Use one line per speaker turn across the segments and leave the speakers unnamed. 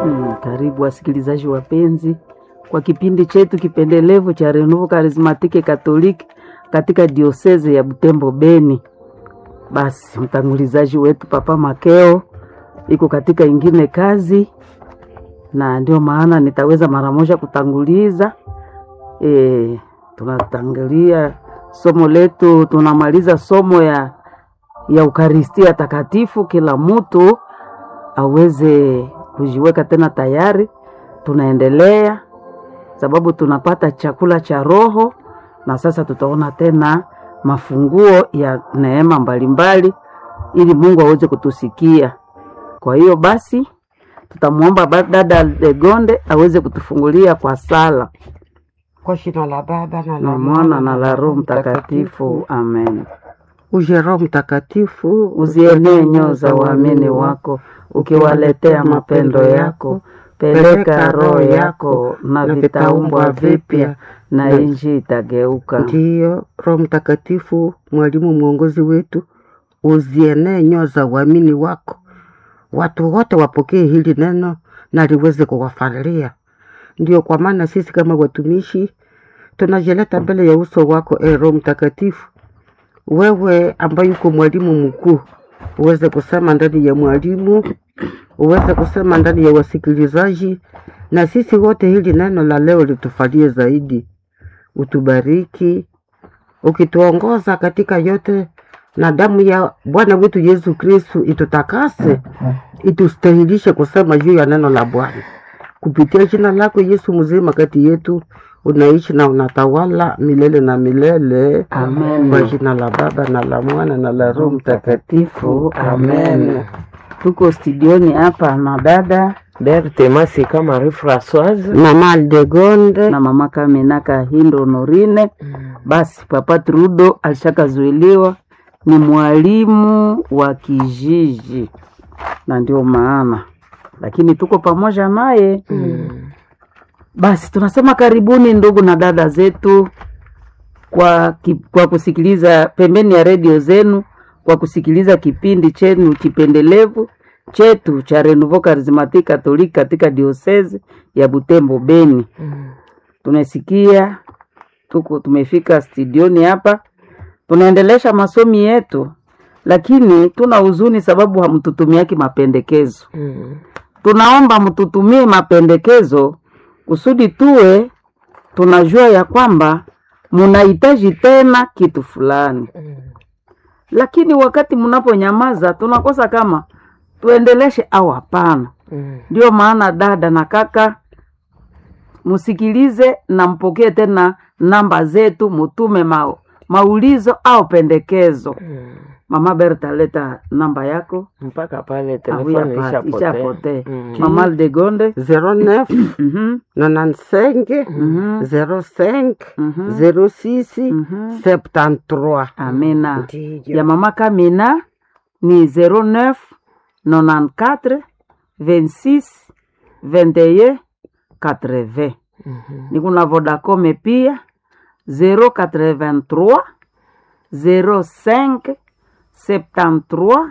Mm, karibu wasikilizaji wapenzi kwa kipindi chetu kipendelevu cha Renouveau Charismatique Catholique katika dioseze ya Butembo Beni. Basi mtangulizaji wetu Papa Makeo iko katika ingine kazi, na ndio maana nitaweza mara moja kutanguliza. E, tunatangulia somo letu, tunamaliza somo ya ya Ukaristia Takatifu. Kila mtu aweze kujiweka tena tayari, tunaendelea sababu tunapata chakula cha roho, na sasa tutaona tena mafunguo ya neema mbalimbali, ili Mungu aweze kutusikia. Kwa hiyo basi tutamwomba ba- dada Legonde aweze kutufungulia kwa sala
Kwa jina la Baba na la
na Mwana na la Roho Mtakatifu, amen.
Uje Roho Mtakatifu,
Uzienee nyoyo za waamini wako, ukiwaletea mapendo yako. Peleka roho yako, na vitaumbwa vipya, na nchi itageuka.
Ndiyo, Roho Mtakatifu, mwalimu mwongozi wetu, uzienee nyoyo za uamini wako, watu wote wapokee hili neno na liweze kuwafalia. Ndio kwa maana sisi kama watumishi tunajileta mbele ya uso wako, e Roho Mtakatifu, wewe ambaye uko mwalimu mkuu, uweze kusema ndani ya mwalimu, uweze kusema ndani ya wasikilizaji, na sisi wote hili neno la leo litufalie zaidi. Utubariki ukituongoza katika yote, na damu ya Bwana wetu Yesu Kristu itutakase, itustahilishe kusema juu ya neno la Bwana kupitia jina lako Yesu mzima kati yetu unaishi na unatawala milele na milele.
Amen.
Kwa jina la Baba na la Mwana na la Roho Mtakatifu. Amen.
Tuko studioni hapa na dada
Berthe Masika Marie Françoise.
Mama Aldegonde
na mama Kamina Kahindo Norine. Basi papa Trudo alishakazuiliwa ni mwalimu wa kijiji, na ndio maana lakini tuko pamoja naye. Basi tunasema karibuni ndugu na dada zetu kwa, ki, kwa kusikiliza pembeni ya redio zenu kwa kusikiliza kipindi chenu kipendelevu chetu cha Renouveau Charismatique Catholique katika diosese ya Butembo Beni. Tunasikia tuko tumefika studioni hapa, tunaendelesha masomi yetu, lakini tuna huzuni sababu hamtutumiaki mapendekezo. Tunaomba mtutumie mapendekezo kusudi tuwe tunajua ya kwamba munahitaji tena kitu fulani, lakini wakati mnaponyamaza tunakosa kama tuendeleshe au hapana. Ndio maana dada na kaka, msikilize na mpokee tena namba zetu, mutume ma, maulizo au pendekezo. Mama Berta, leta namba yako.
Mpaka pale
Ah,
telefoni
huyu hapa,
ishapotea.
ishapotea.
Mm.
Mama Aldegonde
09
mhm,
95
mhm,
05
mhm,
06
mhm.
73.
Amina.
Ndiyo.
ya mama Kamina ni 09 94 26 21 80. Ni kuna Vodacom pia 083 05 73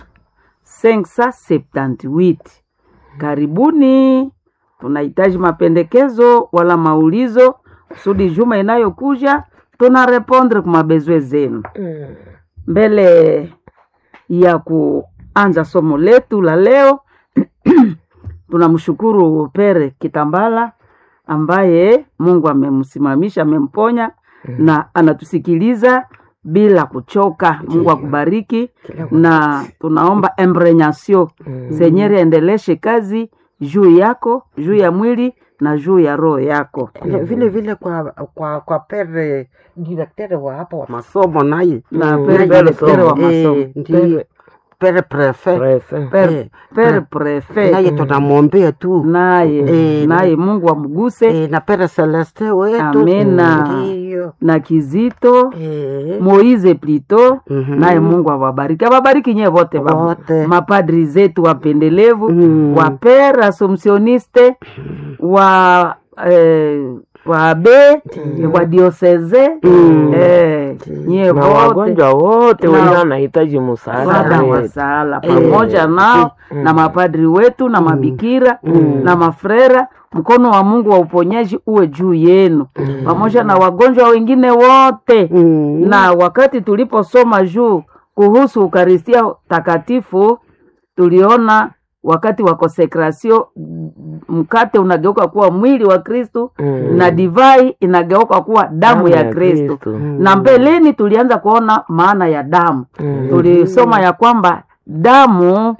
578. Karibuni, tunahitaji mapendekezo wala maulizo kusudi juma inayokuja tuna repondre kwa mabezwe zenu mbele ya kuanza somo letu la leo tunamshukuru Pere Kitambala ambaye Mungu amemsimamisha amemponya na anatusikiliza bila kuchoka. Mungu akubariki, na tunaomba embrenyasio Senyeri aendeleshe kazi juu yako, juu ya mwili na juu ya roho yako.
Eh, vile vile kwa kwa kwa pere direktere wa hapa wa masomo naye
Na
Mm.
pere
Naye,
direktere wa
eh,
masomo.
ndiyo pere prefe
Prefe.
Per,
Eh,
per
eh,
prefet
naye tunamwombea tu
naye
Eh,
naye Mungu amguse
eh, na pere Celeste wetu
Amina.
ndiyo
na Kizito
eh,
Moize Plito
mhm.
naye Mungu awabariki, awabariki nyewe wote baba.
wote
mapadri zetu wapendelevu
Mm.
wa per assumptioniste wa eh, waabe wadioseze eh, nyie
na
wote
wagonjwa wote
Na-
wenye wanahitaji msaada
msaada wa
wetu.
sala pamoja nao
Mm.
na mapadri wetu na mabikira na mafrera mkono wa mungu wa uponyaji uwe juu yenu pamoja na wagonjwa wengine wote
Mm.
na wakati tuliposoma juu kuhusu ukaristia takatifu tuliona wakati wa konsekrasio mkate unageuka kuwa mwili wa kristu
Mm.
na divai inageuka kuwa damu ya kristu
Kristo.
na mbeleni tulianza kuona maana ya damu
Mm.
tulisoma ya kwamba damu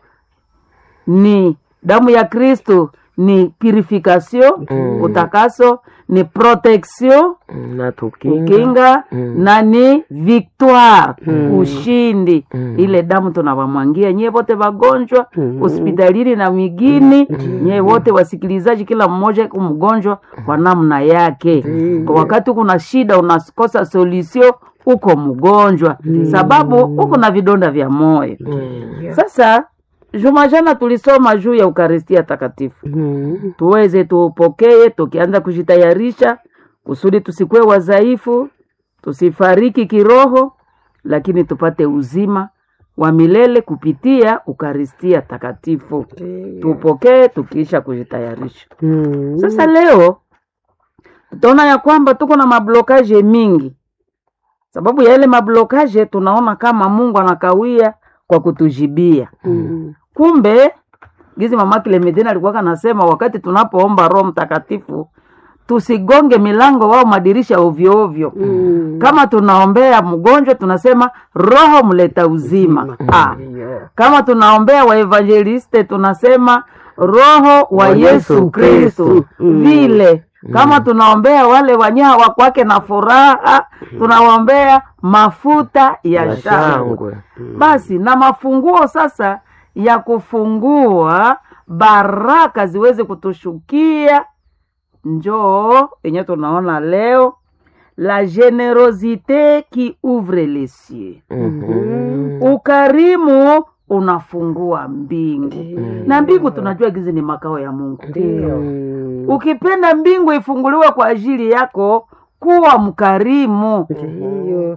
ni damu ya kristu ni purification
Mm.
utakaso ni protection
Mm, na tukinga
kinga
Mm.
na ni victoire ushindi
Mm.
ile damu tunawamwangia nyie wote wagonjwa
Mm.
hospitalini na migini nyie wote wasikilizaji kila mmoja ku mgonjwa kwa namna yake kwa wakati kuna shida unakosa solution uko mgonjwa sababu uko na vidonda vya moyo
Mm.
sasa juma jana tulisoma juu ya ukaristia takatifu
Mm.
tuweze tuupokee tukianza kujitayarisha kusudi tusikuwe wadhaifu tusifariki kiroho lakini tupate uzima wa milele kupitia ukaristia takatifu tupokee tukiisha kujitayarisha
Mm.
sasa leo tutaona ya kwamba tuko na mablokaje mingi sababu ya ile mablokaje tunaona kama mungu anakawia kwa kutujibia
Mm.
kumbe gizi mama Clementine alikuwa kanasema wakati tunapoomba roho mtakatifu tusigonge milango wao madirisha ovyo ovyo
Mm.
kama tunaombea mgonjwa tunasema roho mleta uzima ah. kama tunaombea waevangeliste tunasema roho wa yesu kristu vile kama tunaombea wale wanyaa wa kwake na furaha tunawaombea mafuta ya
Ya
shangwe
shangwe.
basi na mafunguo sasa ya kufungua baraka ziweze kutushukia njoo yenye tunaona leo la generosite qui ouvre les cieux
Mhm.
ukarimu unafungua mbingu na mbingu tunajua gizi ni makao ya mungu
Ndio.
Mm.
ukipenda mbingu ifunguliwe kwa ajili yako kuwa mkarimu
Ndiyo.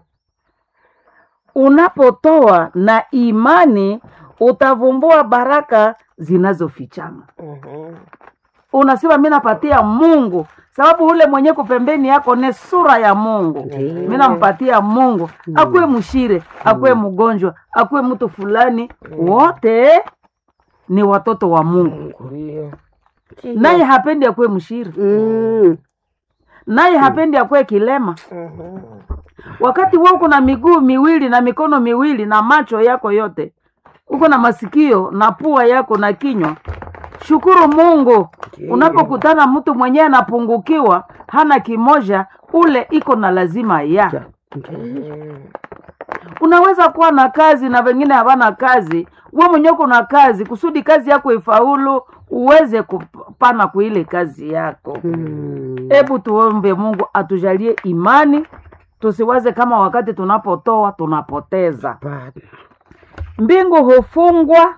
unapotoa na imani utavumbua baraka zinazofichama
Mhm.
unasema mi napatia mungu sababu ule mwenye kupembeni yako ni sura ya mungu mi nampatia mungu akuwe mshire akuwe mgonjwa akuwe mtu fulani wote ni watoto wa mungu
Ndio.
naye hapendi akuwe mshire
Mm.
naye hapendi akuwe kilema
Mhm.
wakati wewe uko na miguu miwili na mikono miwili na macho yako yote uko na masikio na pua yako na kinywa shukuru mungu unapokutana mtu mwenyewe anapungukiwa hana kimoja ule iko na lazima ya
Mhm.
unaweza kuwa na kazi na wengine hawana kazi we mwenyewe uko na kazi kusudi kazi yako ifaulu uweze kupana kwa ile kazi yako
Mm.
hebu tuombe mungu atujalie imani tusiwaze kama wakati tunapotoa tunapoteza
Bana.
mbingu hufungwa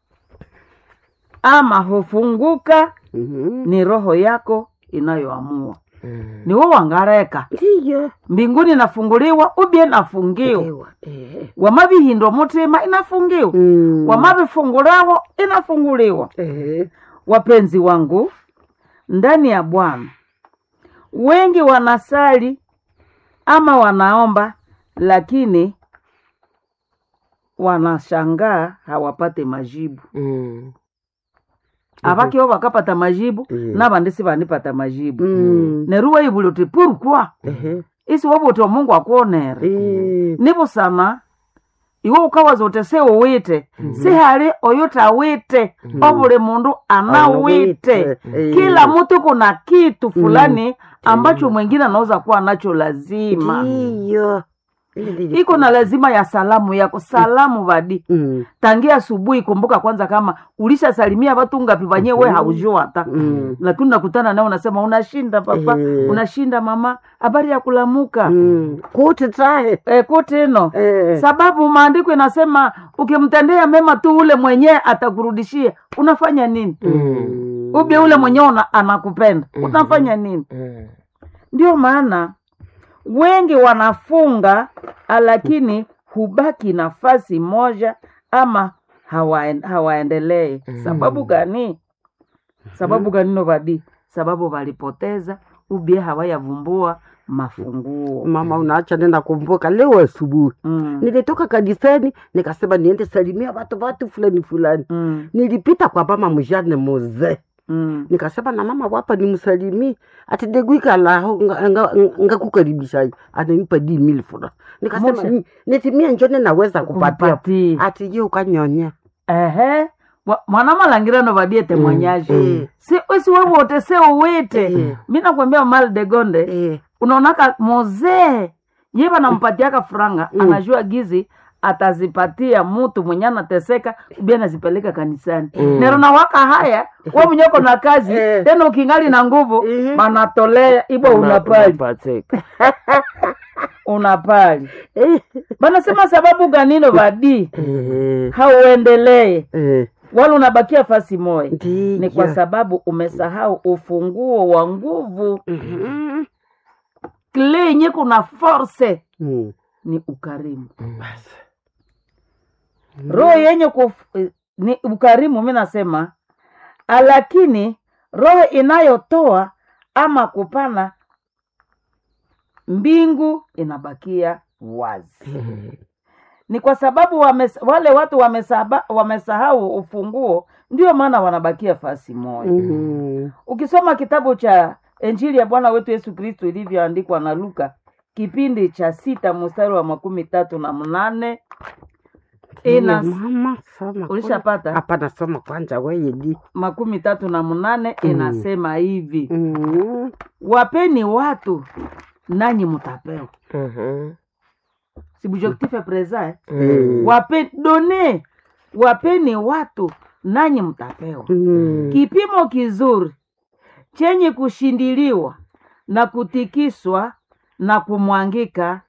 ama hufunguka
Mhm.
ni roho yako inayoamua
Mhm.
ni wewe wangareka
Ndiyo.
mbinguni inafunguliwa ubye inafungiwa
Ewa. Eh.
wamabihindwa mutima inafungiwa
Mm.
wamabifungulawo inafunguliwa
Eh.
wapenzi wangu ndani ya bwana wengi wanasali ama wanaomba lakini wanashangaa hawapate majibu
Mhm.
avakio vakapata majibu
Mhm.
navandisi vanipata majibu
Mm.
neruwa ivuliuti purukwa
Ehe.
isi wavuti wa mungu akuonere
Eh.
nivusama iwe ukawaza uti si uwite si hali oyo tawite ovuli mundu anawite
Eh.
kila mtu kuna kitu fulani ambacho mwingine anaweza kuwa nacho lazima
Ndiyo.
iko na lazima ya salamu yako salamu vadi
Mm.
tangia asubuhi kumbuka kwanza kama ulishasalimia watu ngapi vanye we haujua hata
Mm.
lakini nakutana naye unasema unashinda papa
Eh.
unashinda mama habari ya kulamuka
Mm. kuti tahe
e, kutino
Eh.
sababu maandiko inasema ukimtendea mema tu ule mwenyewe atakurudishia unafanya nini
Mhm.
ubye ule mwenyewe una- anakupenda unafanya nini
Mhm.
ndio maana wengi wanafunga lakini hubaki nafasi moja ama hawaen- hawaendelee sababu gani sababu gani novadi sababu walipoteza ubie hawayavumbua mafunguo
mama unaacha nenda kumbuka leo asubuhi
mm.
nilitoka kanisani nikasema niende salimia watu watu fulani fulani
Mm.
nilipita kwa mama mjane muzee
Mm.
nikasema na mama wapa nimsalimie ati deguikalaho ngakukaribisha ananipa di mil fura nikasema
Moshe.
"Ni- nitimie njone naweza kupatia
Kumpatie.
ati je ukanyonya
ehe Wa- mwanamalangira novadie temwanyaji
Mm.
si usi wewote se uwite
Mm.
mi nakwambia mal de gonde
Eh,
unaonaka mozee ye vanampatiaka franga
Mm.
anajua gizi atazipatia mutu mwenye anateseka ubi anazipeleka kanisani
Mm.
nero waka haya we mwenyeko na kazi
Eh.
tena ukingali na nguvu
Mhm.
banatolea ibo unapali
Unapateka.
unapali
eh,
banasema sababu ganino vadi
eh,
hauendelee
eh,
wala unabakia fasi moya
ndiyo.
ni kwa sababu umesahau ufunguo wa nguvu
Mhm.
kile yenye kuna force
Mm.
ni ukarimu roho yenye kuf, eh, ni ukarimu mi nasema lakini roho inayotoa ama kupana mbingu inabakia wazi ni kwa sababu wames, wale watu wamesaba, wamesahau ufunguo ndio maana wanabakia fasi moja
Mhm.
ukisoma kitabu cha injili ya bwana wetu yesu kristo ilivyoandikwa na luka kipindi cha sita mstari wa makumi tatu na mnane ina
Ndiyo, mama soma
ulishapata
kwanza. hapana soma kwanza weye di
makumi tatu na mnane
Mm.
inasema hivi
Mhm.
wapeni watu nanyi mtapewa
Mhm.
sibujektife presa eh?
Mm.
Wape, done wapeni watu nanyi mtapewa
Mhm.
kipimo kizuri chenye kushindiliwa na kutikiswa na kumwangika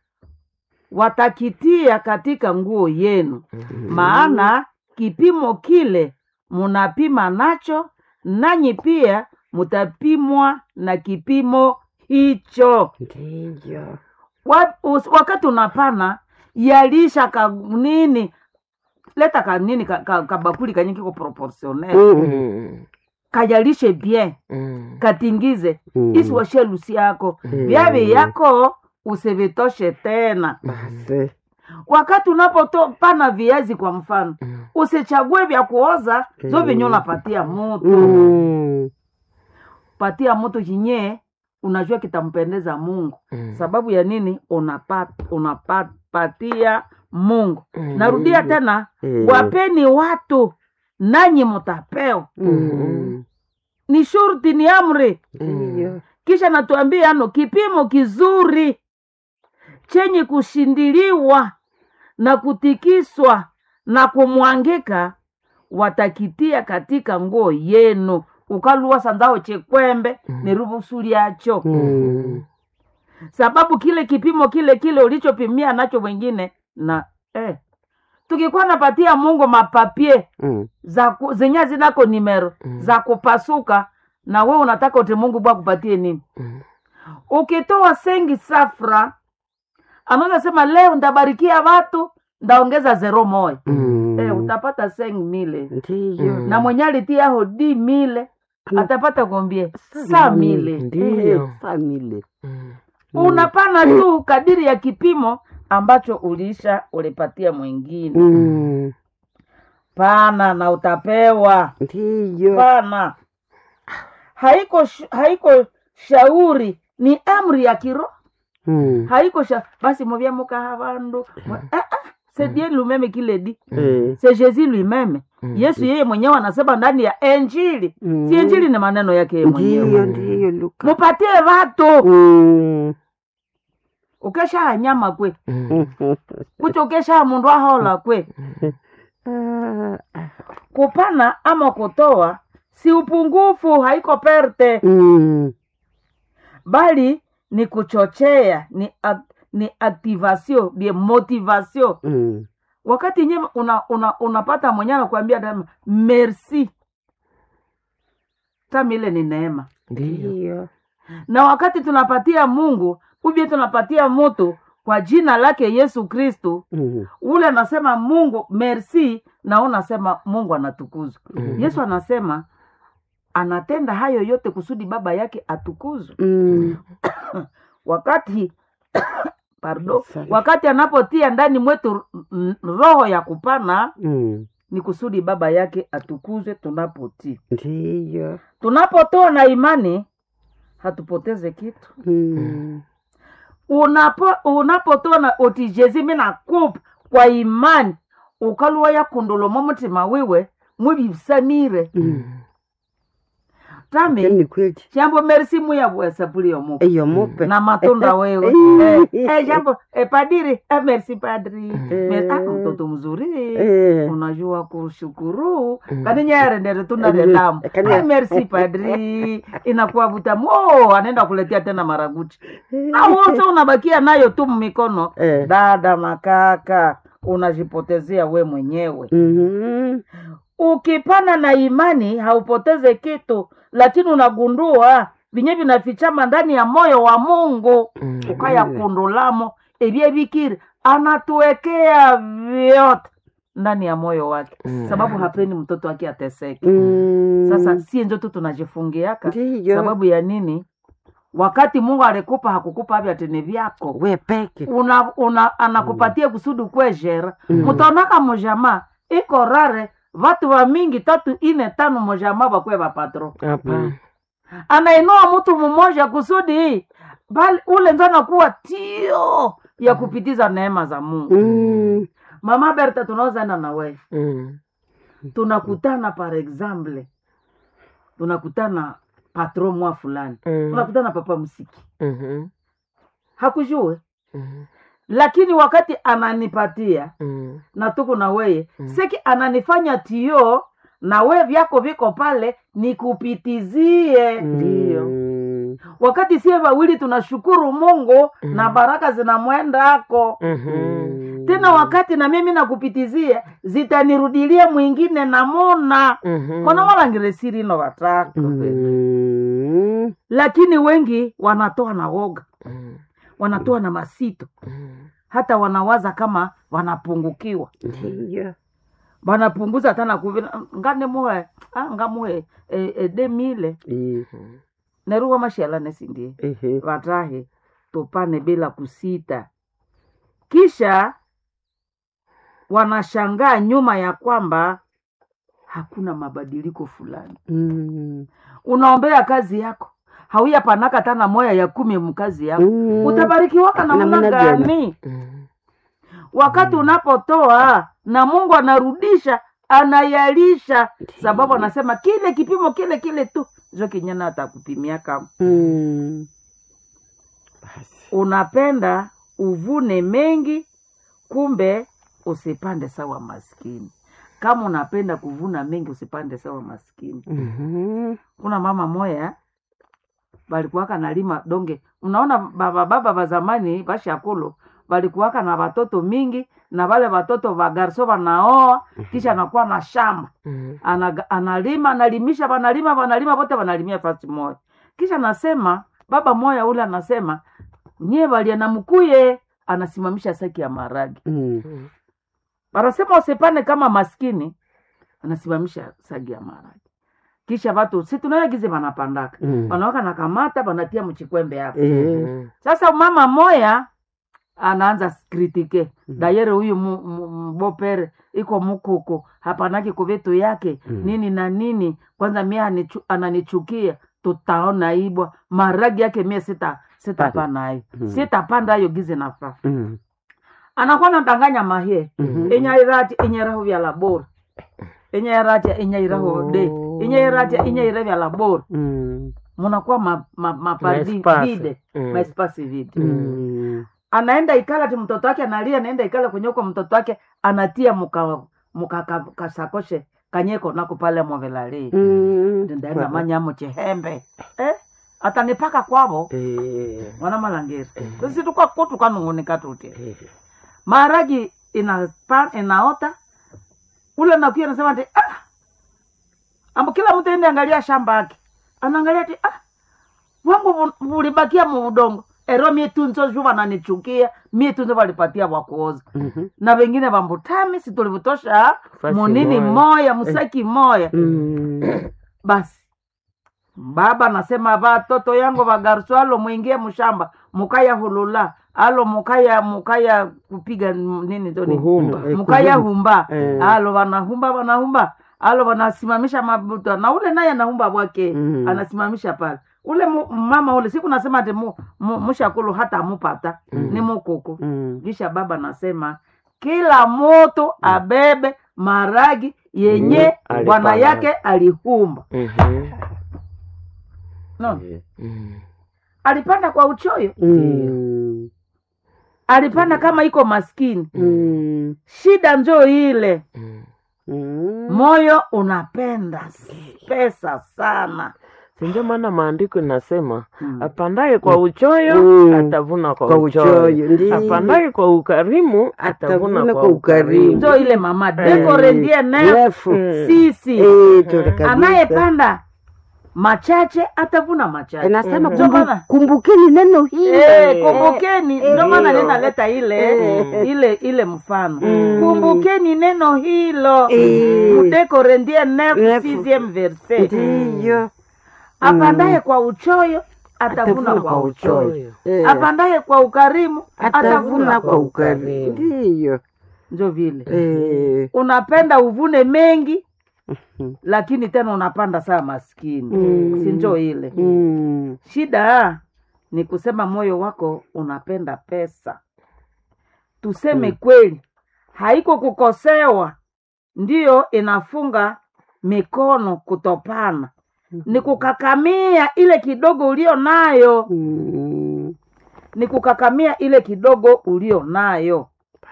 watakitia katika nguo yenu maana kipimo kile munapima nacho nanyi pia mutapimwa na kipimo hicho
ndiyo
Wa- us- wakati unapana yalisha ka nini leta ka nini ka, ka, kabakuli kanye kiko proportionnel
Mhm.
Mhm.
kajalishe bien
Mhm.
katingize
Mhm.
isiwashe lusi yako
Mhm.
vyavi yako usivitoshe tena
basi
wakati unapopana viazi kwa mfano
Mhm.
usichague vya kuoza zo
Mhm.
venye unapatia mutu
Mhm.
patia mutu chinye unajua kitampendeza mungu
Mhm.
sababu ya nini unapat, unapatia mungu
Mhm.
narudia tena
Eh.
wapeni watu nanyi mtapewa
Mhm.
ni shurti ni amri
ndiyo
kisha natuambia ano kipimo kizuri chenye kushindiliwa na kutikiswa na kumwangika watakitia katika nguo yenu ukaluwa sanzao chekwembe
Mhm.
ni ruvusuli yacho
Mhm.
sababu kile kipimo kile kile ulichopimia nacho wengine na eh, tukikuwa napatia mungu mapapie
Mhm.
za ku- zenye zinako nimero
Mm.
za kupasuka na we unataka uti mungu bwa kupatie nini
Mhm.
ukitoa sengi safra anaweza sema leo ndabarikia watu ndaongeza zero moja
Mhm.
eh, utapata sengi mile
ndiyo
Mm.
na mwenye alitia hodi mile
Mm.
atapata kombie saa mile
Ndiyo.
Eh, family
Mhm.
unapana tu kadiri ya kipimo ambacho uliisha ulipatia mwingine
Mhm.
pana na utapewa
ndiyo
pana haiko sh- haiko shauri ni amri ya kiroho
Mhm.
haiko sha basi movya mukaha vandu Mwe- ah, ah, c'est Dieu lui-même qui le dit
Eh.
c'est Jésus lui-même
Mhm.
Yesu yeye mwenyewe anasema ndani ya Injili
Mhm.
si Injili ni maneno yake yeye
ndiyo
mwenyewe
ndiyo luka
mupatie watu
Mhm.
ukesha nyama kwe
Mhm.
Mhm.
kuti ukesha mundu ahola kwe
Ah, ah.
kupana ama kutoa si upungufu haiko perte
Mhm.
bali ni kuchochea ni, ak, ni activation bien motivation
Mhm.
wakati nye una, una, unapata mwenye anakuambia tena, merci tami ile ni neema
Ndiyo.
ndiyo
na wakati tunapatia mungu ubie tunapatia mutu kwa jina lake yesu kristu
Mm.
ule anasema mungu merci na unasema mungu anatukuzwa
Mhm.
yesu anasema anatenda hayo yote kusudi baba yake atukuzwe
Mm.
wakati pardon
Asante.
wakati anapotia ndani mwetu mm, roho ya kupana
Mm.
ni kusudi baba yake atukuzwe tunapotii
ndiyo
tunapotoa na imani hatupoteze kitu
Mm.
unapo unapotoa na otijezi mina kupa kwa imani ukaluwa yakundolomo mutima wiwe mwibisamire
Mm.
tami
ni kweli
jambo merisi muyabwesapulio mupa
eyo mupe
na matunda wewe
Eh.
eh, eh, jambo eh, padiri eh, merci padri
Eh.
Mer- ah, mtoto mzuri
Eh.
unajua kushukuru
Mm.
kaninyerendere tunda
Eh,
retamu
kani-
eh, merci padri inakuwa vutamu oh, anaenda kuletea tena maraguchi na wote unabakia nayo tu mmikono
Eh.
dada makaka unajipotezea we mwenyewe
Mhm.
ukipana na imani haupoteze kitu lakini unagundua vinye vinafichama ndani ya moyo wa mungu
Mm.
ukaya kundulamo ebye bikiri anatuwekea vyote ndani ya moyo wake
Mm.
sababu hapendi mtoto wake ateseke
Mm.
sasa sie njo tu tunajifungiaka
ndiyo
sababu ya nini wakati mungu alikupa hakukupa avya tene vyako
we peke
una, una anakupatia kusudi kwejera
Mm.
mutaonaka mujama iko rare vatu va mingi tatu ine tano mujama vakwe vapatro
Hapana.
anainua mtu mmoja kusudi bali ule nzo anakuwa tio ya kupitiza neema za mungu
Mm.
mama berta tunaozaenda na wewe
Mm.
tunakutana par exemple tunakutana patro mwa fulani
Mm.
tunakutana papa msiki
Mhm.
hakujue
Mhm.
lakini wakati ananipatia
Mm.
na tuko na weye
Mm.
seki ananifanya tio na we vyako viko pale nikupitizie
Ndiyo.
Mm.
wakati sie wawili tunashukuru mungu
Mm.
na baraka zinamwendako
Mhm.
Mm.
tena wakati na mimi nakupitizia zitanirudilia mwingine namuna
Mhm.
kona walangiresiri ino wataka
Mm.
lakini wengi wanatoa na woga
Mm.
wanatoa na masito
Mm.
hata wanawaza kama wanapungukiwa
ndiyo
wanapunguza tana kuvina ngane muhe ah, ngamuhe e, e, demile
Eh,
neruwa mashala nesindie
ehe.
vatahe tupane bila kusita kisha wanashangaa nyuma ya kwamba hakuna mabadiliko fulani
Mm.
unaombea kazi yako hauya panaka tana moya ya kumi mkazi yako
Mm.
utabarikiwaka namna
Namna gani?
gani
Mm.
wakati unapotoa na mungu anarudisha anayalisha sababu anasema kile kipimo kile kile tu zo kinyana atakupimiaka
Mm.
unapenda uvune mengi kumbe usipande sawa maskini kama unapenda kuvuna mengi usipande sawa maskini
Mhm.
kuna mama moya balikuwaka nalima donge unaona baba baba ba zamani bashakulu balikuwaka na watoto mingi na wale watoto wa garso wanaoa kisha anakuwa na shamba
Mm.
Anaga- analima analimisha wanalima wanalima wote wanalimia fasi moja kisha anasema baba moya ule anasema nyie valia na mkuye anasimamisha saki ya maragi
Mm.
Mm.
wanasema usipane kama maskini anasimamisha sagi ya maragi kisha watu si tunayagize wanapandaka
Mm.
wanawaka na kamata wanatia mchikwembe hapo
Eh.
Mhm.
sasa mama moya anaanza kritike
Mhm.
dayere huyu mu- mu- mbopere iko mukuku hapanaki kuvitu yake
Mhm.
nini na nini kwanza mie anichu, ananichukia tutaona ibwa maragi yake mie sita sitapana hayo
Mhm.
sitapanda hayo gize nafaa
Mm.
anakuwa natanganya mahie
Mhm.
enyairati enyeraho vya labora enyairati enyairaho de
Oh.
enyairati enyaira vya labora
Mm.
munakuwa ma, ma, mapadi
Maespasi.
vide
Mm.
maespasi vide
Mm.
anaenda ikala ti mtoto wake analia anaenda ikala kwenye uko mtoto wake anatia muka muka ka- kasakoshe kanyeko nako pale movelali
Mm.
ndaenda manyamo chihembe eh? atanipaka kwavo
Eh.
mwana malangeri sisi tukwa kutu kanungunika tuti
Eh.
maharagi inapa inaota ule nakuya nasema ti ah! ambo kila mtu ende angalia shamba yake anaangalia ti ah! wangu vu- vulibakia muudongo ero mie tunzo ju vananichukia mie tunzo valipatia vakuoza
Mhm.
na vengine vambutami situlivutosha
Fasi
munini
moya.
moya musaki moya
Mm.
basi baba nasema vatoto yangu vagarusu alo mwingie mshamba mukaya hulula alo mukaya mukaya kupiga m- nini zoni
Kuhumba.
Eh,
mukaya
kuhumba.
humba
Eh.
alo vanahumba vanahumba alo vanasimamisha mabuta na ule naye anahumba bwake
Mm.
anasimamisha pale ule mu, mama ule siku nasema ati mu, mu, mushakulu hata amupata
Mm.
ni mukuku
Mm.
kisha baba nasema kila moto abebe maragi yenye
Mm.
bwana
Alipanda.
yake alihumba
Mhm.
no.
Mm.
alipanda kwa uchoyo
Mm.
alipanda kama iko maskini
Mm.
shida njo ile
Mm.
Mm.
moyo unapenda s- pesa sana
Si ndio maana maandiko inasema
Mm.
apandaye kwa uchoyo
Mm.
atavuna kwa,
Kwa
uchoyo,
uchoyo, ndiyo.
apandaye kwa ukarimu atavuna
Atavuna
kwa
kwa ukarimu.
ukarimu.
njo ile mama dekorendie nef
Refu.
Mm.
sisi
Eh, tuli kabisa.
anayepanda machache atavuna machache
Inasema
Ndio
kumbu,
maana-
kumbukeni neno hili.
Eh, kumbukeni ndio maana
Ndiyo.
ninaleta ile
Eh.
ile ile mfano
Mm.
kumbukeni neno hilo
Eh.
mudekorendie nef
Nefu.
sixième verset
Ndiyo.
apandaye kwa uchoyo atavuna
Atavuna
kwa
kwa
uchoyo
Eh,
apandaye kwa ukarimu
atavuna kwa
ukarimu.
ukarimu. Ndiyo.
njo vile
Eh,
unapenda uvune mengi
Mhm.
lakini tena unapanda saa maskini
Mm.
si njo ile
mm.
shida ni kusema moyo wako unapenda pesa tuseme kweli haiko kukosewa ndiyo inafunga mikono kutopana ni kukakamia ile kidogo ulio nayo
Mm.
ni kukakamia ile kidogo ulio nayo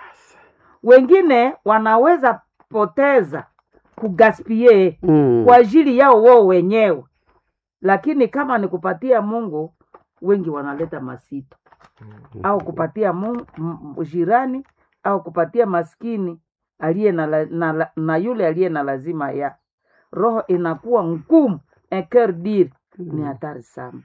wengine wanaweza poteza kugaspie
Mm.
kwa ajili yao wao wenyewe lakini kama ni kupatia mungu wengi wanaleta masito au kupatia mungu, m- jirani au kupatia maskini aliye na, la- na, la- na yule aliye na lazima ya roho inakuwa ngumu eker dir ni hatari sana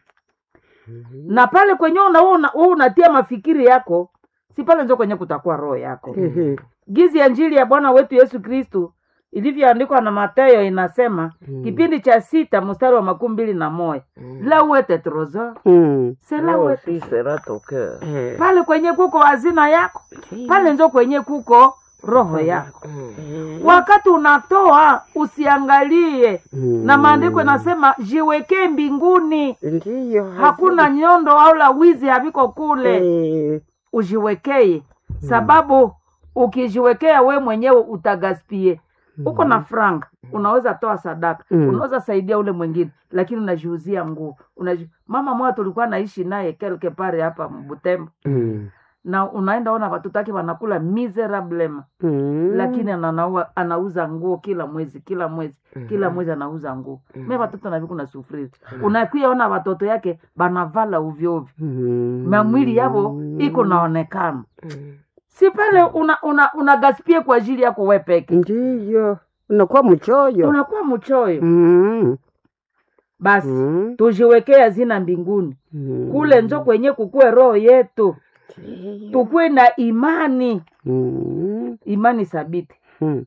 na pale kwenye una, una, una, unatia mafikiri yako si pale njo kwenye kutakuwa roho yako
Ehe.
gizi ya njili ya bwana wetu yesu kristu ilivyoandikwa na matayo inasema
Mm.
kipindi cha sita mstari wa makumi mbili na moja la uete trosor
Mm.
sela
Leo
uete
si sera tokea.
Eh.
pale kwenye kuko hazina yako pale njo kwenye kuko roho yako
Mm.
wakati unatoa usiangalie
Mm.
na maandiko inasema jiwekee mbinguni
Ndiyo.
hakuna nyondo au la wizi haviko kule
Eh.
ujiwekee sababu ukijiwekea we mwenyewe utagaspie uko na franga unaweza toa sadaka
Mm.
unaweza saidia ule mwingine lakini unajiuzia nguo Unaji... mama moja tulikuwa naishi naye kelke pare hapa Butembo
Mm.
na unaenda ona watoto wake wanakula miserablema
Mm.
lakini ananaua, anauza nguo kila mwezi kila mwezi kila mwezi anauza nguo me watoto naviku na sufriri unakuya ona watoto yake banavala ovyoovyo
Mm.
mamwili yavo iko naonekana
Mm.
si pale una, una, una gaspie kwa ajili yako we peke
Ndiyo. Unakuwa mchoyo.
unakuwa mchoyo
Mm.
basi
Mm.
tujiwekee hazina mbinguni
Mm.
kule njo kwenye kukue roho yetu tukue na imani
Mm.
imani thabiti
Mm.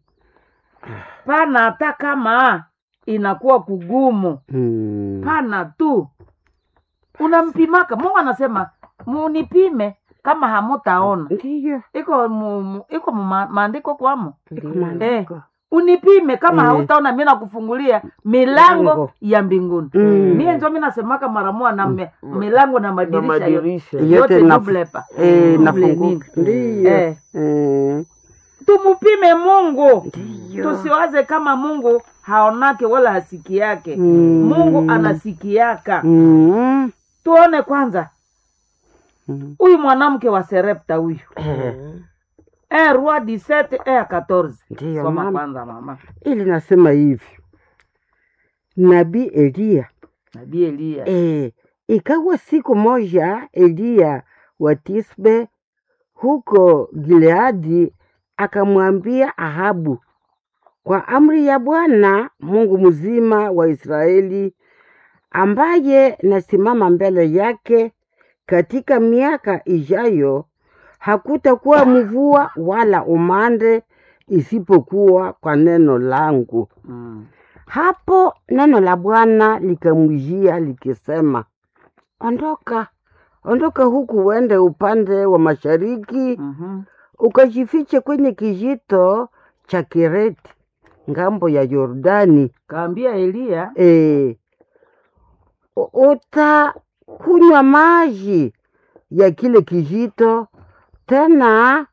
pana hata kama inakuwa kugumu
Mm.
pana tu unampimaka mungu anasema munipime kama hamutaona
Ndiyo.
iko mu, mu, iko mu ma- maandiko kwamo
Iko
Ndiyo.
maandiko.
unipime kama
Eh.
hautaona mi nakufungulia milango
Milango.
ya mbinguni
Mm.
mie njo mi nasemaka mara moja na me, milango na
Na
madirisha yote
madirisha.
Yote
yote
na-
double pa
Eh,
Double
nafunguka.
nini?
Ndiyo.
Eh.
Eh.
tumupime mungu
Ndiyo.
tusiwaze kama mungu haonake wala hasiki yake
Mm.
mungu anasikiaka
Mm.
tuone kwanza
Mm.
huyu mwanamke wa serepta huyu
Mm.
e roi 17 e 14
Ndiyo,
soma
mama.
kwanza mama
ili nasema hivi nabii eliya
nabii eliya
e, ikawa siku moja eliya wa tisbe huko gileadi akamwambia ahabu kwa amri ya bwana mungu mzima wa israeli ambaye nasimama mbele yake katika miaka ijayo, hakutakuwa mvua wala umande isipokuwa kwa neno langu.
Mm.
Hapo neno la Bwana likamjia likisema, ondoka, ondoka huku uende upande wa mashariki,
Mhm.
ukajifiche kwenye kijito cha Kireti ngambo ya Yordani.
Kaambia Eliya
E, utakunywa maji ya kile kijito, tena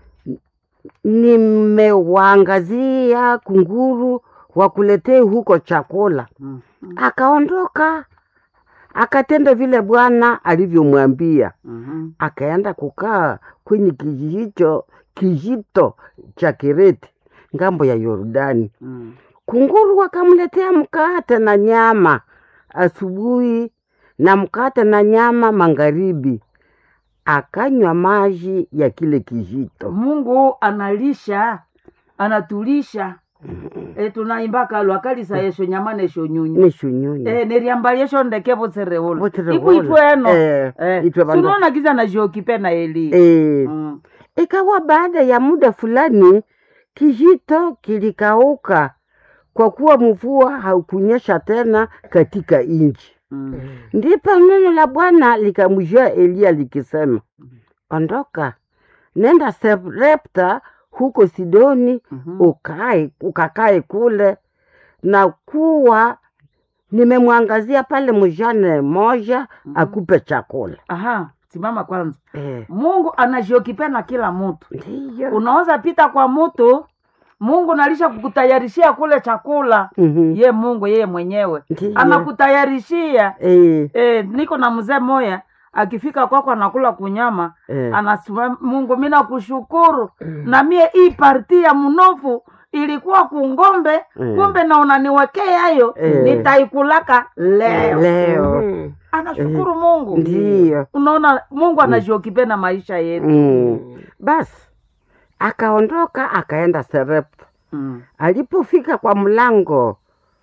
nimewaangazia kunguru wakuletee huko chakula.
Mhm.
Akaondoka akatenda vile Bwana alivyomwambia,
Mhm.
akaenda kukaa kwenye kijito kijito cha Kireti ngambo ya Yordani.
Mm.
Kunguru wakamletea mkate na nyama asubuhi na mkate na nyama magharibi, akanywa maji ya kile kijito.
Mungu analisha anatulisha e, tunaimbaka lwakalisa yesho nyama nesho nyunyu
nishunyunyu
e, neriambalyesho ndeke botsereula
Botsereula.
iku itweno
Eh,
Eh,
itwe bandu-
sunaona kiza nazhokipe na Eli
Eh,
Mm.
ikawa baada ya muda fulani kijito kilikauka kwa kuwa mvua haukunyesha tena katika nchi.
Mm.
Ndipo neno la Bwana likamjia Eliya likisema, ondoka, nenda Sarepta huko Sidoni,
Mhm.
ukae ukakae kule, na kuwa nimemwangazia pale mjane moja akupe chakula.
Aha, simama kwanza.
Eh,
Mungu anazhokipe na kila mtu.
ndiyo.
Unaweza pita kwa mtu, Mungu nalisha kukutayarishia kule chakula.
Mhm,
Ye Mungu yeye mwenyewe
ndiyo.
anakutayarishia.
Eh,
E, niko na mzee moya akifika kwako anakula kunyama
eh,
anasema Mungu mi nakushukuru na mie hii parti ya mnofu ilikuwa kungombe
Mm.
kumbe na unaniwekea hayo
Eh.
nitaikulaka leo
leo
Mhm.
anashukuru Mungu
ndiyo.
unaona Mungu anajiokipe na maisha yetu
Mm. Basi akaondoka akaenda Sarepta.
mm.
Alipofika kwa mlango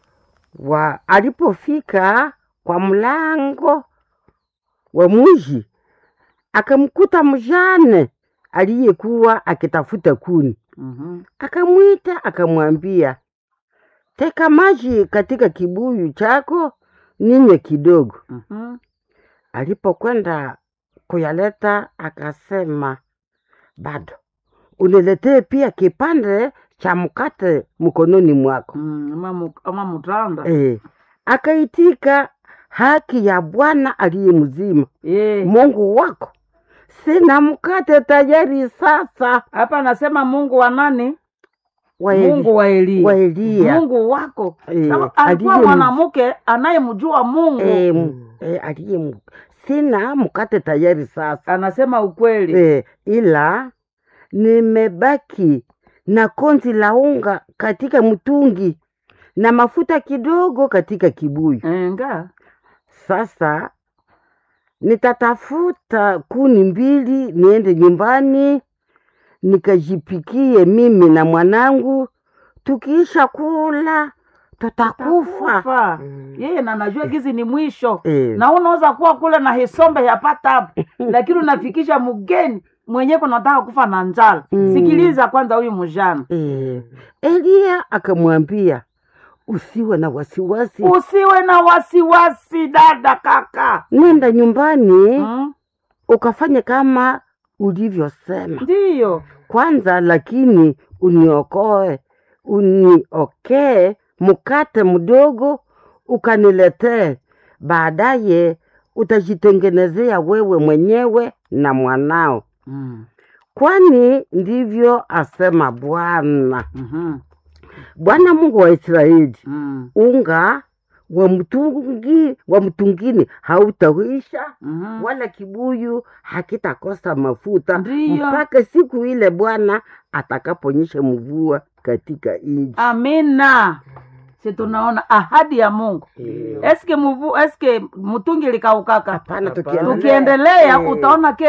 wa alipofika kwa mlango wa mji akamkuta mjane aliyekuwa akitafuta kuni.
mhm.
Akamwita akamwambia, teka maji katika kibuyu chako ninywe kidogo.
Mhm.
Alipokwenda kuyaleta akasema, bado uniletee pia kipande cha mkate mkononi mwako.
Mm, ama mu- ama mutanda
E, akaitika haki ya Bwana aliye mzima
Eh,
Mungu wako, sina mkate tayari sasa.
hapa anasema Mungu wa nani
Wa Eli-
Mungu wa Eliya
wa Eliya
Mungu wako
Eh,
Sababu alikuwa
aliye-
mwanamke anayemjua Mungu
e, m- e, aliye m- sina mkate tayari sasa
anasema ukweli
e, ila nimebaki na konzi la unga katika mtungi na mafuta kidogo katika kibuyu.
enga
Sasa nitatafuta kuni mbili niende nyumbani nikajipikie mimi na mwanangu, tukiisha kula tutakufa.
kufa yeye na najua gizi ni mwisho
Eh.
na unaweza kuwa kule na hisombe yapata hapo lakini unafikisha mgeni mwenyewe kunataka kufa na njala
Mm.
sikiliza kwanza huyu mjana
Eh, Eliya akamwambia usiwe na wasiwasi,
usiwe na wasiwasi dada kaka
nenda nyumbani
mm?
ukafanye kama ulivyosema
ndiyo
kwanza, lakini uniokoe uniokee mkate mdogo ukaniletee, baadaye utajitengenezea wewe mwenyewe na mwanao,
mm.
kwani ndivyo asema Bwana,
mm
Bwana Mungu wa Israeli.
mm.
Unga wa mtungi wa mtungini hautaisha
mm
wala kibuyu hakitakosa mafuta
Ndiyo.
mpaka siku ile Bwana atakaponyesha mvua katika nchi.
amina si tunaona ahadi ya mungu eske muvu eske mtungi likaukaka
Hapana,
Hapana.
tukiendelea
tukiendelea
Eh,
utaona ke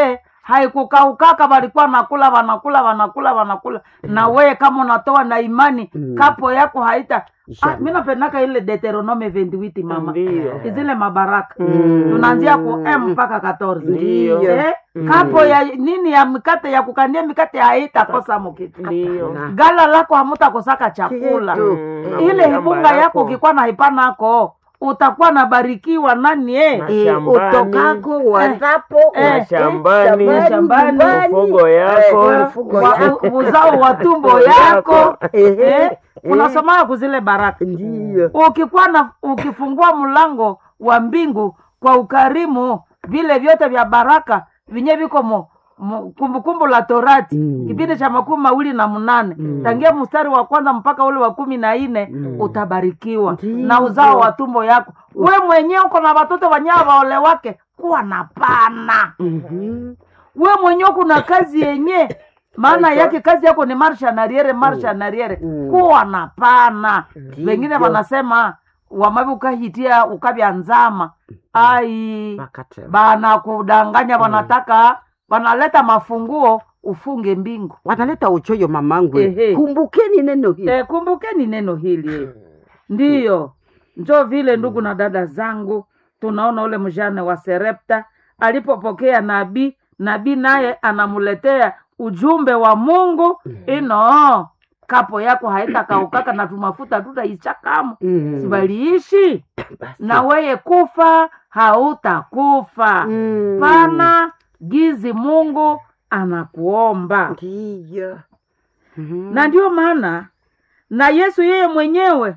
haikukaukaka walikuwa nakula wanakula wanakula wanakula na weye kama unatoa na imani
Mm.
kapo yako haita ah,
Inshallah.
mi napendaka ile deuteronome 28 mama
Ndiyo.
zile mabaraka
Mm.
tunaanzia ku m mpaka 14
Ndiyo.
eh,
Mm.
kapo ya nini ya mikate ya kukandia mikate haitakosa mukitu
Ndiyo.
Na-
gala lako hamutakosaka chakula
Kitu.
Mm.
ile
Shamba
hibunga yako
yako.
ukikuwa na hipanako utakuwa nabarikiwa nani eh?
Na
Eh,
shambani.
utokako wazapo
Eh,
Na shambani.
shambani,
nyumbani.
Mifugo yako.
Eh, mifugo
Wa-
yako.
uzao wa tumbo yako
Eh,
eh?
eh,
unasomaa kuzile baraka
ndiyo
ukikuwa na ukifungua mlango wa mbingu kwa ukarimu vile vyote vya baraka vinye viko mo mo- kumbukumbu la torati
Mm.
kipindi cha makumi mawili na mnane tangia mstari wa kwanza mpaka ule wa kumi na nne
Mm.
utabarikiwa
Ndiyo.
na uzao wa tumbo yako we mwenyewe uko na watoto wanyaa waole wake kuwa na pana
Mhm.
we mwenyewe kuna kazi yenye maana yake kazi yako ni marsha nariere marsha nariere
Mm.
kuwa na pana
Ndiyo.
wengine wanasema wamavi ukahitia ukavya nzama ai
Wakati.
bana kudanganya wanataka wanaleta mafunguo ufunge mbingu
wanaleta uchoyo mamangu
Ehe.
kumbukeni neno hili
e, kumbukeni neno hili eh. ndiyo njo vile ndugu na dada zangu tunaona ule mjane wa serepta alipopokea nabii nabii naye anamuletea ujumbe wa mungu ino kapo yako haitakaukaka na tumafuta tutaichakamu
Mm.
sibaliishi
Basi.
na weye kufa hautakufa
Mm.
pana gizi mungu anakuomba
ndiyo Mhm.
na ndio maana na yesu yeye mwenyewe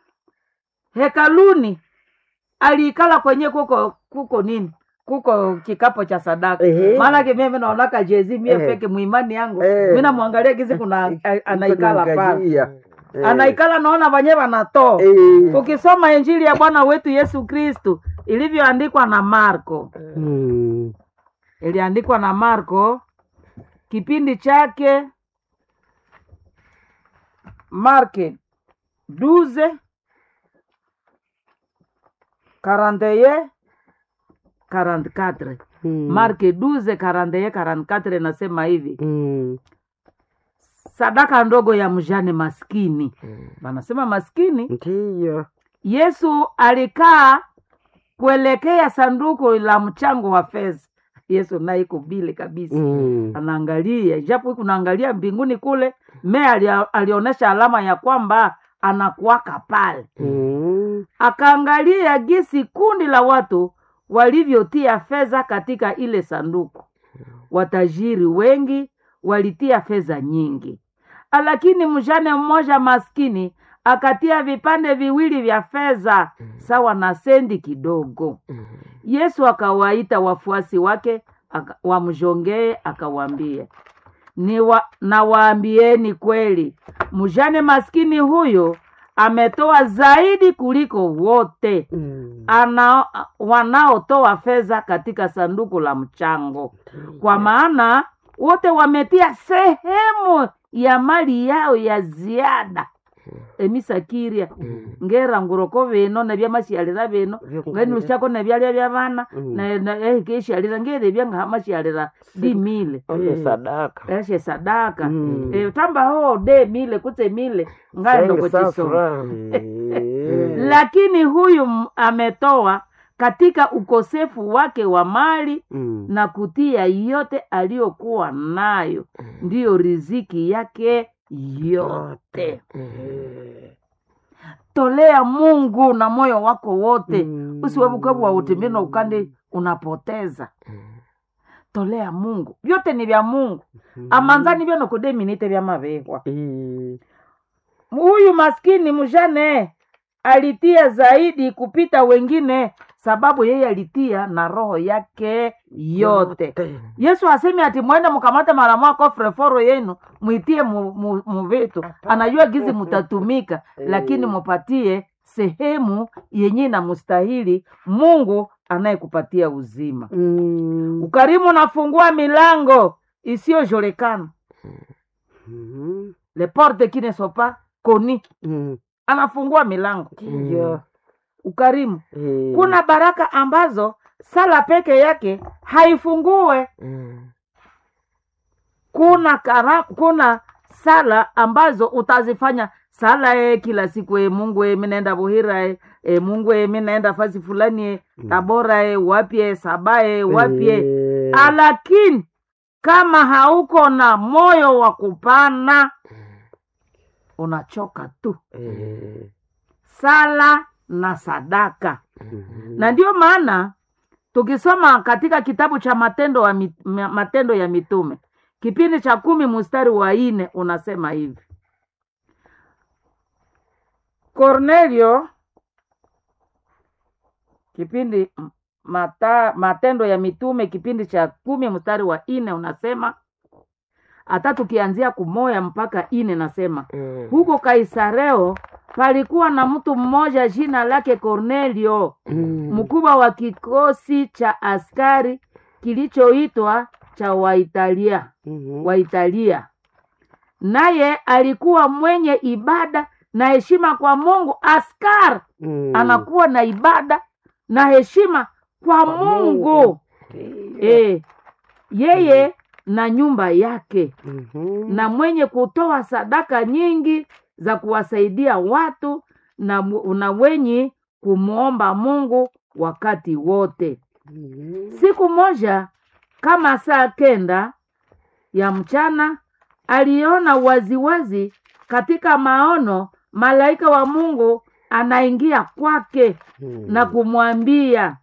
hekaluni aliikala kwenye kuko kuko nini kuko kikapo cha sadaka
Ehe.
maanake mimi naonaka jezi mie
Ehe.
peke muimani yangu
Eh.
mi namwangalia gizi kuna a- anaikala pale
Kunaangalia. Eh.
anaikala naona wenyewe wanatoa
Eh.
ukisoma injili ya bwana wetu yesu kristu ilivyoandikwa na marko
Mm.
iliandikwa na marko kipindi chake marke duze karanteye karantkatre
Mm.
marke duze karanteye karantkatre nasema hivi
Mm.
sadaka ndogo ya mjane maskini wanasema maskini
ndiyo
yesu alikaa kuelekea sanduku la mchango wa fedha yesu naye iko bile kabisa
Mm.
anaangalia japo kunaangalia mbinguni kule me alia, alionyesha alama ya kwamba anakuwaka pale
Mm.
akaangalia gisi kundi la watu walivyotia fedha katika ile sanduku watajiri wengi walitia fedha nyingi lakini mjane mmoja maskini akatia vipande viwili vya fedha sawa na sendi kidogo yesu akawaita wafuasi wake aka- wamjongee akawaambia ni wa, nawaambieni kweli mjane maskini huyo ametoa zaidi kuliko wote
Mm.
ana wanaotoa fedha katika sanduku la mchango kwa maana wote wametia sehemu ya mali yao ya ziada emisakiria ngera nguroko bino nebyamashialira bino ngani ushako nebyalya bya bana
Mm.
na- na- ehikeshialira ngere byangahamashialira di mile
Ole sadaka.
eshe sadaka
Mm.
Eh, tamba ho de mile kutse mile ngaendo
Sengi
kuchisoma
safra.
Eh.
lakini huyu m- ametoa katika ukosefu wake wa mali
Mm.
na kutia yote aliyokuwa nayo ndiyo riziki yake yote
Eh.
tolea mungu na moyo wako wote
Mm.
usiwebukebu wa utimino ukande unapoteza tolea mungu vyote ni vya mungu amanzani vyanokudeminite vya mavehwa
Eh.
huyu maskini mjane alitia zaidi kupita wengine sababu yeye alitia na roho yake yote yesu asemi ati mwende mkamate mara mwako freforo yenu mwitie mu- mu- muvitu anajua gizi mutatumika lakini mupatie sehemu yenye na mustahili mungu anayekupatia uzima
Mm.
ukarimu unafungua milango isiyojolekana
Mhm.
le porte qui ne sont pas connues
Mm.
anafungua milango
Ndiyo.
ukarimu
Eh.
kuna baraka ambazo sala peke yake haifungue
Mm.
kuna kara, kuna sala ambazo utazifanya sala e kila siku e mungu e minaenda buhira e, e mungu e minaenda fasi fulani e tabora e wapye sabae wapye
Eh,
lakini kama hauko na moyo wa kupana unachoka tu
eh,
sala na sadaka
mhm.
na ndio maana tukisoma katika kitabu cha matendo, wa, mit- ma- matendo ya mitume kipindi cha kumi mstari wa nne unasema hivi Cornelio kipindi m- mata, matendo ya mitume kipindi cha kumi mstari wa nne unasema hata tukianzia kumoya mpaka ine nasema
Mm.
huko Kaisareo palikuwa na mtu mmoja jina lake Cornelio,
Mm.
mkubwa wa kikosi cha askari kilichoitwa cha Waitalia,
Mhm.
Waitalia. Naye alikuwa mwenye ibada na heshima kwa Mungu. Askari
Mm.
anakuwa na ibada na heshima kwa
Kwa
Mungu,
Mungu.
Eh, yeye na nyumba yake
Mhm.
na mwenye kutoa sadaka nyingi za kuwasaidia watu na, mu- na wenye kumwomba Mungu wakati wote.
Mhm.
Siku moja kama saa kenda ya mchana aliona waziwazi katika maono malaika wa Mungu anaingia kwake
Mm.
na kumwambia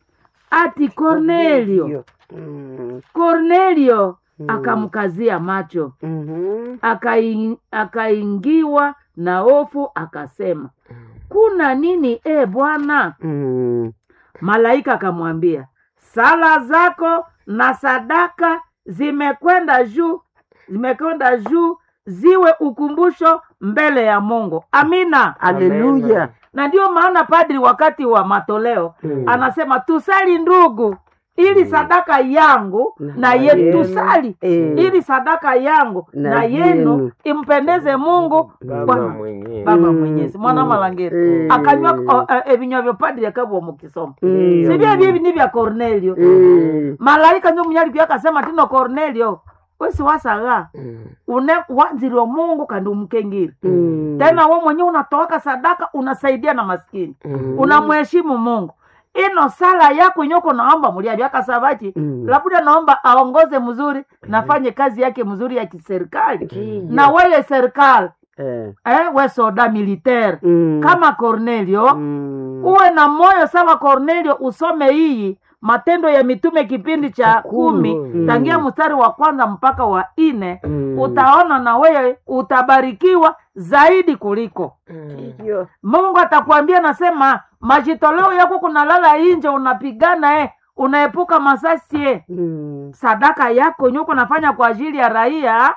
ati Kornelio,
Mm.
Kornelio.
Mm.
Akamkazia macho
Mhm.
akai- akaingiwa na hofu akasema kuna nini e bwana
Mm.
malaika akamwambia sala zako na sadaka zimekwenda juu zimekwenda juu ziwe ukumbusho mbele ya mungu amina
Haleluya.
na ndio maana padri wakati wa matoleo
Mm.
anasema tusali ndugu ili sadaka yangu
Na
na yenu
yenu.
tusali
Eh.
ili sadaka yangu
Na
na,
yenu.
yenu impendeze mungu
Baba
Bwana-
mwenyewe.
baba
Mm,
mwenyezi mwana
mm,
malangeri
eh.
akanywa o- eh, ebinywa vyo padri akabwa mukisoma
Mm.
sibye byebi ni vya cornelio
Eh.
malaika njo munyali pia akasema tino cornelio wesi wasaga
Mm.
une wanzilwa mungu kandi umkengiri
Mm.
tena we mwenyewe unatoaka sadaka unasaidia na maskini
Mm.
unamheshimu mungu ino sala yako inyoko naomba muliavyo akasavachi
Mm.
labda naomba aongoze mzuri nafanye kazi yake mzuri ya kiserikali
Ndiyo.
na weye serikali
Eh.
eh, we soda militaire
Mm.
kama cornelio
Mm.
uwe na moyo sawa cornelio usome hii matendo ya mitume kipindi cha kumi
Mm.
tangia mstari wa kwanza mpaka wa nne
Mm.
utaona na wewe utabarikiwa zaidi kuliko
Mm.
Ndiyo.
mungu atakuambia nasema majitoleo yako kunalala inje unapigana eh, unaepuka masasi eh.
Mm.
sadaka yako nyuko nafanya kwa ajili ya raia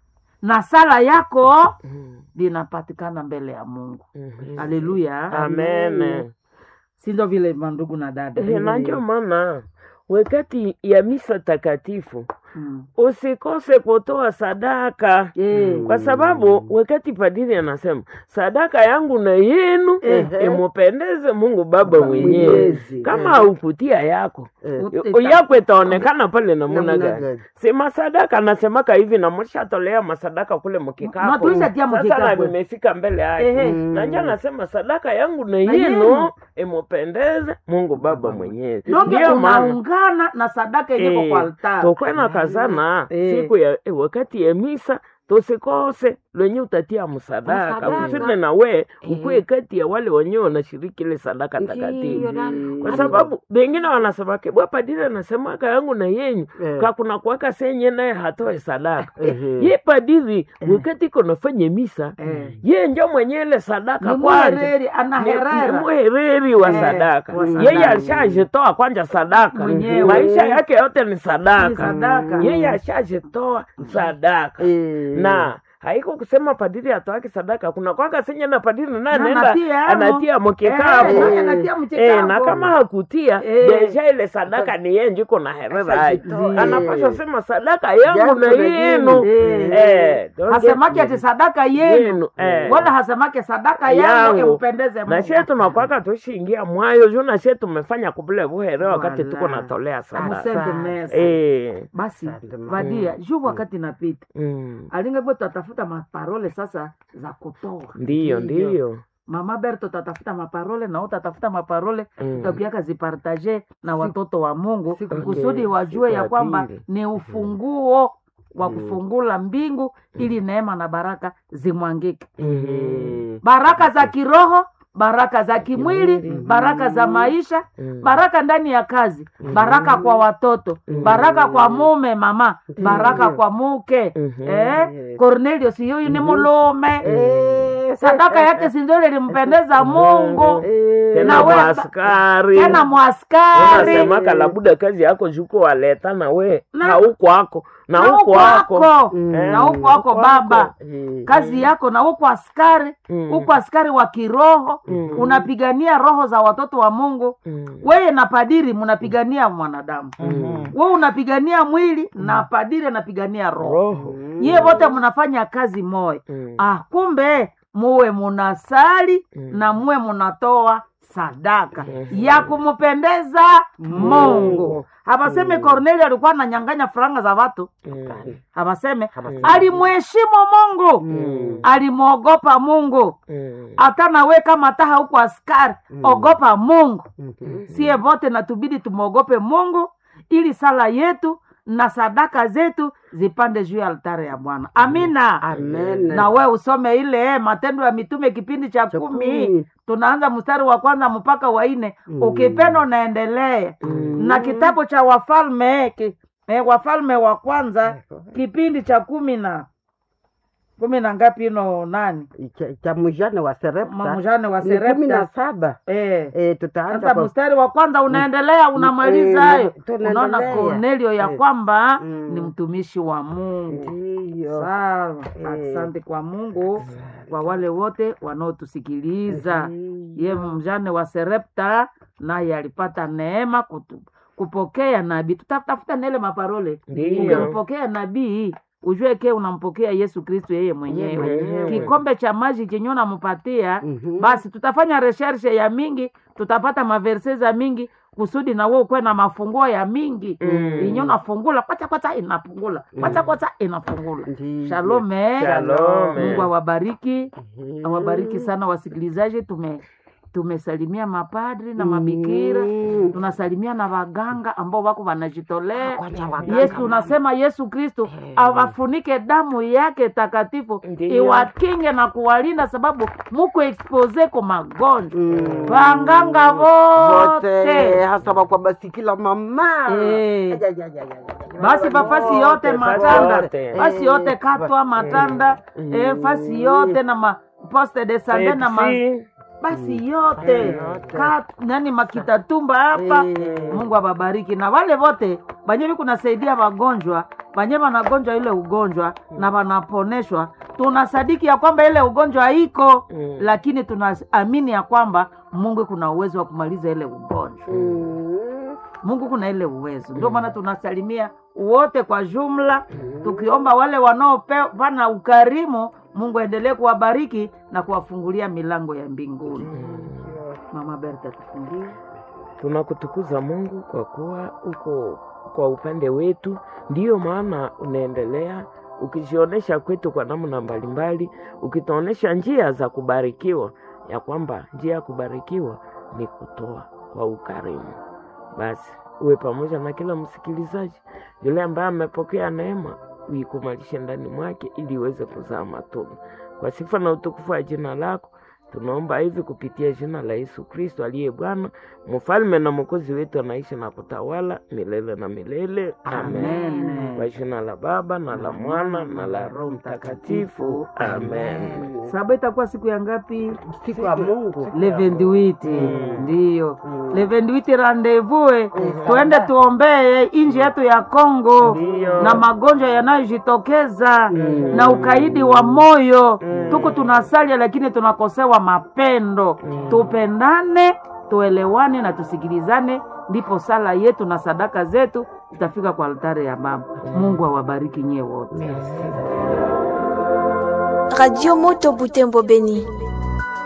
na sala yako
Mm.
linapatikana mbele ya mungu
Mhm.
haleluya
Amen.
sindo vile mandugu na dada
Eh, na ndio maana wakati ya misa takatifu
mm.
usikose kutoa sadaka
Eh,
kwa sababu wakati padiri anasema sadaka yangu na yenu
Ehe.
imupendeze Mungu Baba mwenyewe.
Mwenyezi.
Kama haukutia yako
Eh.
Ut-
yako itaonekana pale namuna
Namna
gani?
gani?
Si masadaka anasemaka hivi na mshatolea masadaka kule
Na
mkikapo.
tulishatia
Sasa na
mkikapo.
nimefika mbele yake.
Ehe.
Mm.
Na nje anasema sadaka yangu na
Na
yenu
yenu.
imupendeze Mungu Baba mwenyewe.
donge
Ndio maana
tunaungana na sadaka yenyewe
Eh,
kwa altari
tokwena kazana
Eh.
siku ya eh, wakati ya misa tusikose lwenye utatia msadaka
Msadaka.
usine na we ukuwe kati ya wale wenyewe wanashiriki ile sadaka takatifu kwa sababu wengine wanasemake bwa padiri anasemaka yangu na yenyu
Eh.
kakuna kuwaka senye naye hatoe sadaka
Ehe.
ye padiri wakati iko nafanya misa
Eh.
ye njo mwenye ile sadaka
ni
kwanza
mwereri
ni
anaherera
mwereri wa
Eh,
sadaka
wa
yeye
sadaka.
alishajitoa kwanja sadaka
Mwenyewe.
maisha yake yote ni
Ni
sadaka
sadaka
yeye ashajitoa sadaka
Eh.
na haiko kusema padiri atoake sadaka kuna kwaka senye na padiri na
Na
anaenda
anatia amo.
anatia mkekapo
Eh,
Eh,
anatia
Eh,
mchekapo.
na kama hakutia
Eh.
deja ile sadaka ni yeye njiko na herera aje
Asajitoa.
anapaswa sema sadaka yangu
Yangu
na
na
yenu
Eh.
Eh, don't
hasemake
get-
ati sadaka yenu
Yenu, eh.
wala hasemake sadaka yangu
Yangu.
impendeze
na
Mungu.
sie tunakwaka tushiingia mwayo juu na sie tumefanya kubule buhere wakati tuko
Wala.
natolea sadaka
Amusende mesa.
Eh,
basi
Asante, mama.
vadia juu wakati napita
mm.
alingegwe tatafuta maparole sasa za kutoa
ndiyo ndiyo
mama berto tatafuta maparole na utatafuta maparole
Mm.
tutapiaka zipartaje na watoto wa mungu
siku-
kusudi
okay,
wajue
siku
ya
ya
kwamba
pili.
ni ufunguo wa
Mm.
kufungula mbingu ili neema na baraka zimwangike
Mhm.
baraka za kiroho baraka za kimwili
Kimwili.
baraka za maisha
Mm.
baraka ndani ya kazi baraka kwa watoto baraka kwa mume mama baraka kwa muke
Mhm.
eh? Cornelio si huyu ni mulume
Eh,
sadaka yake sinzole ilimpendeza mungu
eh,
tena
Na we-
mwaskari
tena mwaskari
unasemaka labuda kazi yako juko waleta na we
Na-
na huko wako na
na
huko
huko
wako
wako
Mm.
na huko wako
huko
baba
wako. Eh,
kazi yako na huko askari
Mm.
huko askari wa kiroho
Mm.
unapigania roho za watoto wa mungu
Mm.
weye na padiri mnapigania mwanadamu
Mm.
we unapigania mwili na padiri anapigania roho
roho
nyie wote mnafanya kazi moya
Mm.
ah, kumbe muwe munasali
Mm.
na muwe munatoa sadaka
Mhm.
ya kumpendeza mungu habaseme kornelio alikuwa ananyanganya faranga za watu
Mm.
habaseme
Mm.
alimheshimu mungu
Mm.
alimwogopa mungu
Mm.
hata nawe kama taha huko askari ogopa mungu
mhm.
sie vote natubidi tumwogope mungu ili sala yetu na sadaka zetu zipande juu ya altare ya bwana amina
Amen.
na we usome ile eh, matendo ya mitume kipindi cha
Cha
kumi
kumi.
tunaanza mstari wa kwanza mpaka wa nne
Mm.
ukipenda unaendelea
Mm.
na kitabu cha wafalme eh, ki, eh, wafalme wa kwanza kipindi cha kumi na kumi na ngapi ino nani
Cha- cha mjane wa serepta
mamujane wa
ni kumi na
serepta
saba
eh.
Eh, tutaanza
sasa
kwa
mstari wa kwanza unaendelea unamaliza
eh,
hayo
tunaendelea.
unaona kornelio ya
Eh.
kwamba
Mm.
ni mtumishi wa mungu
ndiyo
sawa
Eh.
asante kwa mungu kwa wale wote wanaotusikiliza ye mjane wa serepta naye alipata neema kutu, kupokea nabii tutatafuta nele maparole
Ndiyo.
ukimpokea nabii ujue ke unampokea yesu kristo yeye mwenyewe
mwenyewe.
kikombe cha maji chenye unampatia
Mhm.
basi tutafanya resershe ya mingi tutapata maverse za mingi kusudi na wewe ukuwe na mafunguo ya mingi
Mm.
inyo unafungula kwacha kwacha inafungula kwacha kwacha inafungula
Ndiyo.
shalome
Shalome.
mungu awabariki
Mhm.
awabariki sana wasikilizaji tume tumesalimia mapadri na mabikira
Mm.
tunasalimia na waganga ambao wako wanajitolea
Kwanza waganga,
yesu
mama.
unasema yesu kristo awafunike damu yake takatifu
Ndiyo.
iwakinge na kuwalinda sababu muko expose kwa magonjwa
Mm.
wanganga
wote
vote
hasa kwa basikila mama
Eh.
Aja, aja, aja, aja, aja.
basi pafasi
Wote,
yote
fasi
matanda
yote.
fasi yote katwa matanda
Mm.
eh, fasi yote na ma poste de sande na ma
Pepsi.
basi yote
yote.
Ka, nani makitatumba hapa
Eh.
mungu awabariki na wale wote banyevi kunasaidia wagonjwa banye wanagonjwa ile ugonjwa na wanaponeshwa tunasadiki ya kwamba ile ugonjwa iko
Mm.
lakini tunaamini ya kwamba mungu kuna uwezo wa kumaliza ile ugonjwa
Mm.
mungu kuna ile uwezo ndio maana tunasalimia wote kwa jumla tukiomba wale wanaopana ukarimu mungu aendelee kuwabariki na kuwafungulia milango ya mbinguni mama berta tufungie
tunakutukuza mungu kwa kuwa uko kwa upande wetu ndiyo maana unaendelea ukijionyesha kwetu kwa namna mbalimbali ukituonyesha njia za kubarikiwa ya kwamba njia ya kubarikiwa ni kutoa kwa ukarimu basi uwe pamoja na kila msikilizaji yule ambaye amepokea neema uikumalishe ndani mwake ili iweze kuzaa matunda kwa sifa na utukufu wa jina lako Tunaomba hivi kupitia jina la Yesu Kristo aliye Bwana, mfalme na mwokozi wetu, anaishi na kutawala milele na milele. Amen.
Amen.
Kwa jina la Baba na la Mwana na la Roho Mtakatifu. Amen.
Saba itakuwa siku ya ngapi?
siku ya Mungu
le 28
Mm.
ndiyo le 28 rendezvous tuende tuombee inji yetu ya Kongo
Ndiyo.
na magonjwa yanayojitokeza na ukaidi wa moyo tuko tunasalia lakini tunakosewa mapendo tupendane tuelewane na tusikilizane ndipo sala yetu na sadaka zetu zitafika kwa altare ya baba mungu awabariki nyie wote
Radio Moto Butembo Beni.